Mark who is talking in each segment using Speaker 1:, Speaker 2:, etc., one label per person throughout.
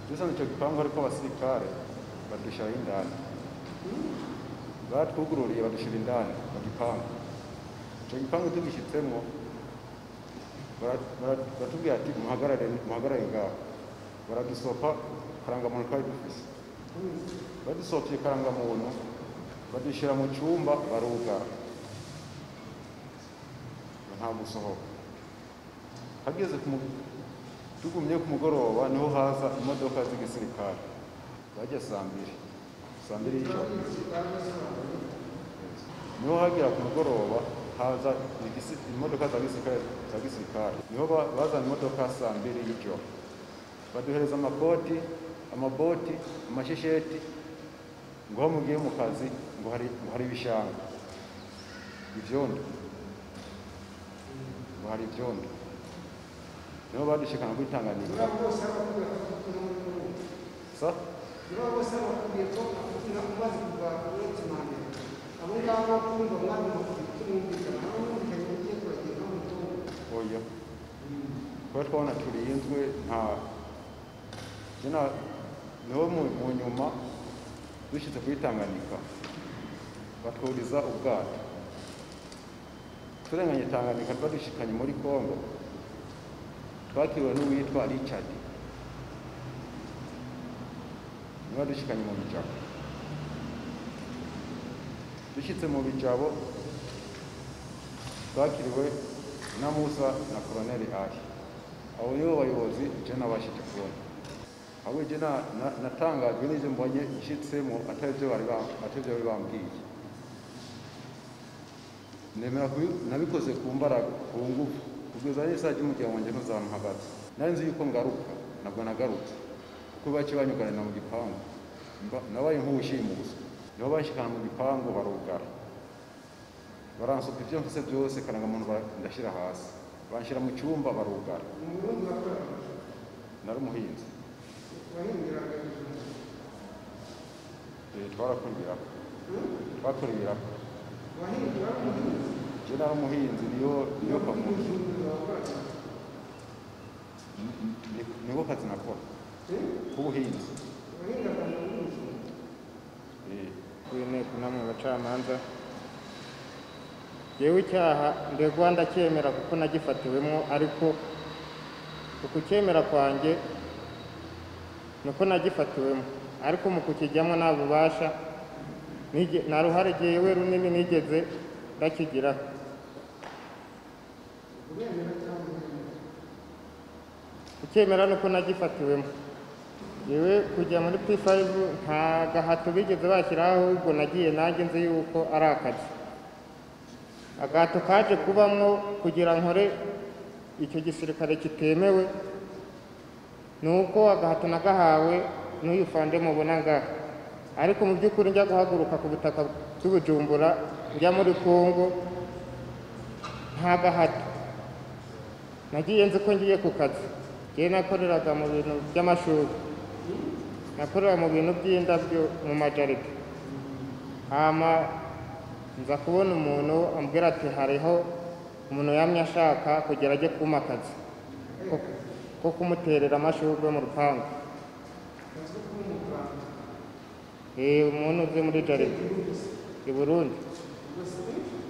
Speaker 1: igipangu ariko abasirikare badushyiraho indani batwugururiye badushyira indani mu gipangu icyo gipangu tugishyitsemo bara- bara- baratubwira ati muhagarare muhagarare ngaho baradusopa karangamuntu twari dufise badusopye karangamuntu badushyira mu cyumba barugara nta gusohoka hageze ku mu- tugumye ku mugoroba niho haza imodoka z'igisirikare bajya saa mbiri saa mbiri y'ijoro niho hagera ku mugoroba haza igisi- imodoka za gisirikare za gisirikare niho ba- bazana imodoka saa mbiri y'ijoro baduhereza amakoti amaboti amashesheti ngo aho mugiye mu kazi ngo hari ngo hari ibishanga ibyondo ngo hari ibyondo niho badushikana kuri Tanganyika sa oya kuba twabona turinzwe nta jena niho mu mu nyuma dushyitse kuri Tanganyika batwuriza ubwato turenganye Tanganyika twadushikanye muri Kongo twakiriwe n'uwitwa Richard niba dushikanye mu bijabo dushyitse mu bijabo twakiriwe na Musa na Colonel Ali abo nibo bayobozi je nabashije kubona ahubwo je na- na- natangajwe n'ivyo mbonye nshitsemo atari vyo bari bam- atari vyo bari bambwiye nemera kubi- nabikoze ku mbaraga ku ngufu kugeza n'isaha ry'umuryango wanjye ntuzamuhagaze nari nzi yuko ngaruka nabwo nagarutse kuko bake banyuganira mu gipangu Mba- nabaye nk'uwushimuswe niho banshikana mu gipangu barugara baransuka ibyo mfise byose karangamuntu bara- ndashyira hasi banshyira mu cyumba barugara nari umuhinzi Eh, twarakora ibiraka twakora ibiraka je nari umuhinzi niyo niyo kamuntu niko kazi nakora k'ubuhinzi Eh,
Speaker 2: w'inteko namwe bacamanza yewe icyaha ndegwa ndacyemera kuko nagifatiwemo ariko ku kucyemera kwanjye niko nagifatiwemo ariko mu kukijyamo nta bubasha nige- nta ruhare jewe runini nigeze ndakigiraho kucyemera nuko nagifatiwemo yewe kujya muri p5 nta gahato bigeze bashyiraho ahubwo nagiye nanjye nzi yuko ari akazi agahato kaje kubamwo kugira nkore icyo gisirikare kitemewe ni uko agahato nagahawe n'uyu fande mubona ngaha ariko mu by'ukuri njya guhaguruka ku butaka bw'i Bujumbura njya muri kongo nta gahato nagiye nzi ko ngiye ku kazi njyewe nakoreraga mu bintu by'amashuri nakorera mu bintu by'indabyo mu majaride hama nza kubona umuntu ambwira ati hariho umuntu yamye ashaka kugira ajye kuma akazi ko- ko kumuterera amashurwe mu rupangu Eh, umuntu uzi muri jaride i burundi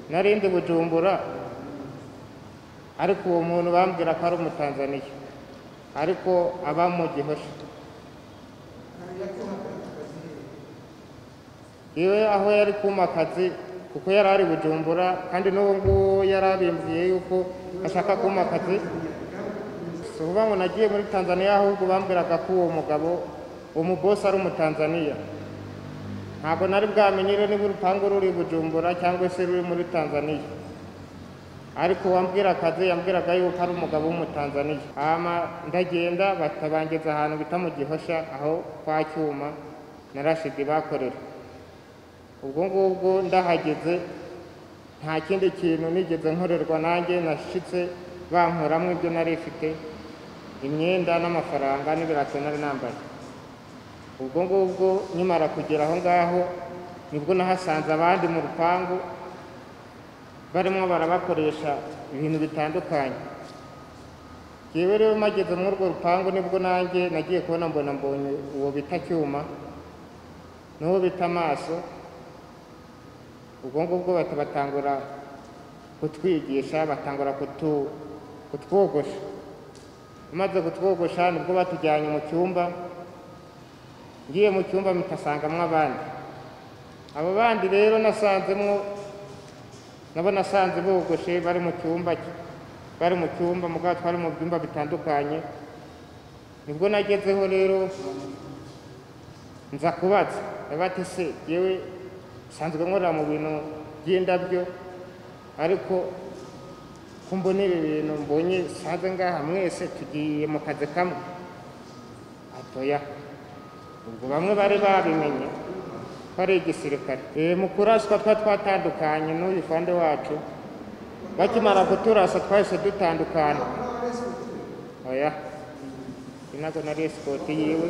Speaker 2: narindi bujumbura ariko uwo muntu bambwira ko ari umutanzaniya ariko aba mu gihosha iwe aho yari kuma akazi kuko yari ari bujumbura kandi n'ubu ngubu yari arimbuye yuko ashaka kuma akazi si ukuvuga ngo nagiye muri tanzaniya ahubwo bambwiraga ko uwo mugabo umubosi ari umutanzaniya ntabwo nari bwamenyere niba urupangu ruri i bujumbura cyangwa se ruri muri tanzaniya ariko wambwira akazi yambwiraga yuko ari umugabo w'umutanzaniya hama ndagenda batabangeza ahantu bita mu gihosha aho kwa cyuma na rashidi bakorera ubwo ngubwo ndahageze nta kindi kintu nigeze nkorerwa nanjye nashitse bankuramo ibyo nari mfite imyenda n'amafaranga n'ibirato nari nambaye ubwo ngubwo nkimara kugera aho ngaho nibwo nahasanze abandi mu rupangu barimo barabakoresha ibintu bitandukanye yewe rero mageze muri urwo rupangu nibwo nanjye nagiye kubona mbona mbonye uwo bita cyuma n'uwo bita amaso ubwo ngubwo bahita batangura kutwigisha batangura kutu- kutwogosha umaze kutwogosha nibwo batujyanye mu cyumba ngiye mu cyumba mpitasangamwo abandi abo bandi rero nasanzemwo nabo nasanze bogoshe bari mu cyumba ki- bari mu cyumba mugabo twari mu byumba bitandukanye nibwo nagezeho rero nza kubaza bati se yewe nsanzwe nkorera mu bintu by'indabyo ariko ko mbona ibi bintu mbonye nsanze ngaha mwese tugiye mu kazi kamwe atoya ubwo bamwe bari babimenye ko ari igisirikare Eh, mu kuraswa twa twatandukanye n'uyu fande wacu bakimara kuturasa twahise dutandukana oya inago nari esikoti yiwe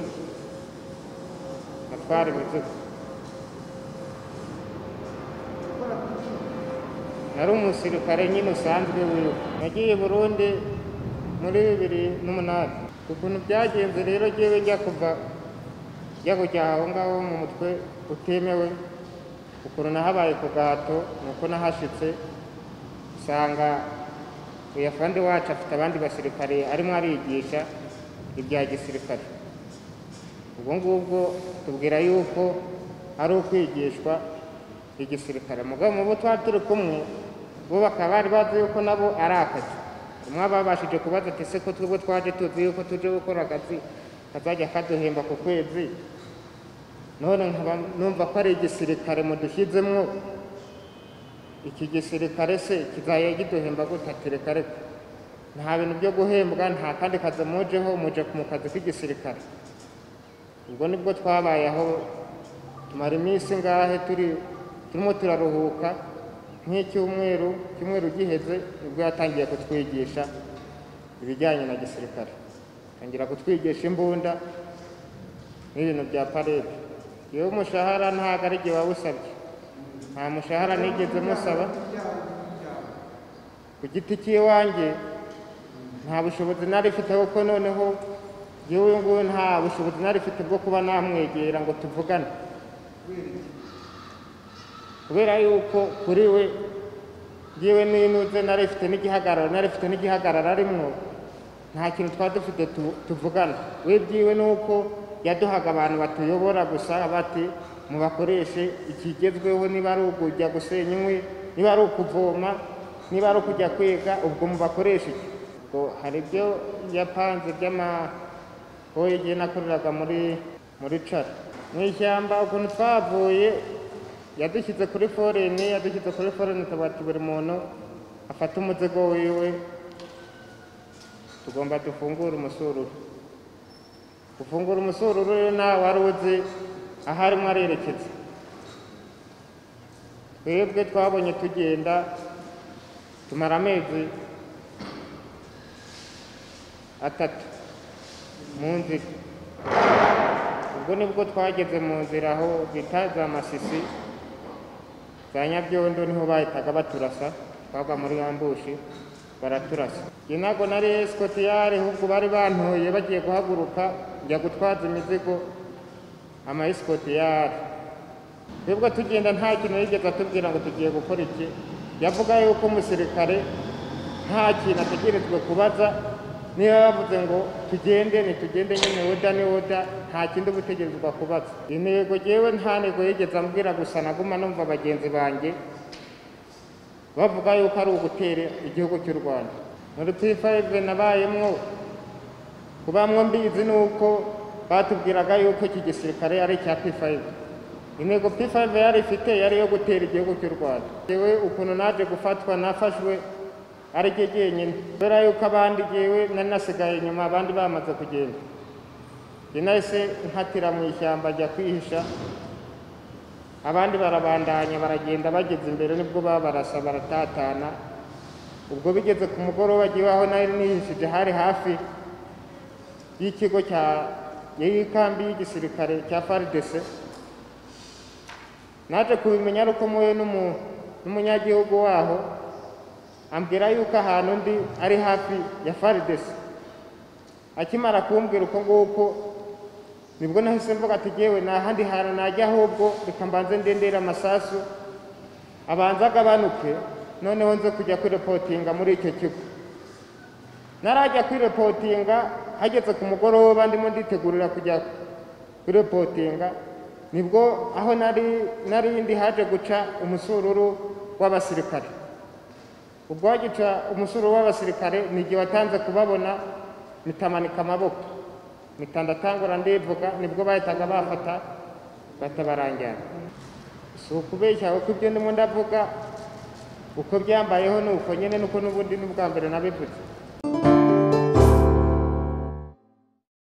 Speaker 2: atwara imizigo nari umusirikare nyine usanzwe wiwe nagiye i burundi muri bibiri n'umunani ukuntu byagenze rero jyewe njya kuva njya kujya aho ngaho mu mutwe utemewe ukuntu nahabaye ku gahato ni uko nahashyitse usanga uyafande wacu afite abandi basirikare arimo arigisha ibya gisirikare ubwo ngubwo tubwira yuko ari ukwigishwa igisirikare mugabo mu bo twari turi kumwe bo bakaba bari bazi yuko nabo ari akazi umwe aba babashije kubaza ati se ko twebwe twaje tuzi yuko tuje gukora akazi kazajya kaduhemba ku kwezi none nkaba numva ko ari igisirikare mudushyizemwo iki gisirikare se kizajya kiduhemba gute ati reka reka nta bintu byo guhembwa nta kandi kazi mujeho muje mu kazi k'igisirikare ubwo nibwo twabaye aho tumara iminsi ngahe turi turimo turaruhuka nk'icyumweru icyumweru giheze nibwo yatangiye kutwigisha ibijyanye na gisirikare atangira kutwigisha imbunda n'ibintu bya parede yewe umushahara ntabwo ari igihe wawusabye nta mushahara nigeze musaba ku giti cy'iwanjye nta bushobozi nari mfite kuko noneho yewe uyu nguyu nta bushobozi nari mfite bwo kuba namwegera ngo tuvugane kubera yuko kuri we yewe n'inuze nari mfite n'igihagararo nari mfite n'igihagararo arimwo nta kintu twari dufite tu- tuvugana we byiwe ni uko yaduhaga abantu batuyobora gusa bati mubakoreshe ikigezweho niba ari ukujya gusenya inkwi niba ari ukuvoma niba ari ukujya kwiga ubwo mubakoreshe iki ubwo hari ibyo yapanze by'amahoye igihe nakoreraga muri muri cara mu ishyamba ukuntu twavuye yadushyize kuri foreni yadushyize kuri foreni tubati buri muntu afata umuzigo wiwe tugomba dufungure umusururu gufungura umusururu rero nawe wari uzi aho arimo arerekeza twebwe twabonye tugenda tumara amezi atatu mu nzira ubwo nibwo twageze mu nzira aho bita za masisi za nyabyondo niho bahitaga baturasa twagwa muri yambushi baraturasa njye ntabwo nari esikotiyari ahubwo bari bantoye bagiye guhaguruka njya gutwaza imizigo ama esikotiyari twebwe tugenda nta kintu yigeze atubwira ngo tugiye gukora iki yavuga yuko umusirikare nta kintu ategerezwe kubaza niba bavuze ngo tugende nitugende nyine woda ni woda nta kindi uba utegerezwa kubaza intego ngewe nta ntego yigeze ambwira gusa naguma numva bagenzi banjye bavuga yuko ari ugutera igihugu cy'u rwanda muri pifayive nabayemwo ku bamwe mbizi ni uko batubwiraga yuko iki gisirikare ari icya pifayive intego pifayive yari ifite yari iyo gutera igihugu cy'u rwanda yewe ukuntu naje gufatwa nafashwe ari ryo jyenyine kubera yuko abandi yewe nari nasigaye inyuma abandi bamaze kugenda njye nahise nkatira mu ishyamba ajya kwihisha abandi barabandanya baragenda bageze imbere nibwo babarasa baratatana ubwo bigeze ku mugoroba gihe aho nari nihishije hari hafi y'ikigo cya y'ikambi y'igisirikare cya FARDC naje kubimenya ari uko muwe n'umu- n'umunyagihugu waho ambwira yuko ahantu ndi ari hafi ya FARDC akimara kumbwira uko nguko nibwo nahise mvuga ati yewe nta handi hantu najya ahubwo reka mbanze ndendera amasasu abanza agabanuke noneho nze kujya kwirepotinga muri icyo kigo narajya kwirepotinga hageze ku mugoroba ndimo nditegurira kujya kwirepotinga nibwo aho nari nari ndi haje guca umusururu w'abasirikare ubwo hagica umusuru w'abasirikare ni igihe watanze kubabona mitamanika amaboko mitandatangura ndivuga nibwo bahitaga bafata batabarangira si ukubeshya kuko ibyo ndimo ndavuga uko byambayeho ni uko nyine nuko n'ubundi n'ubwa mbere nabivutse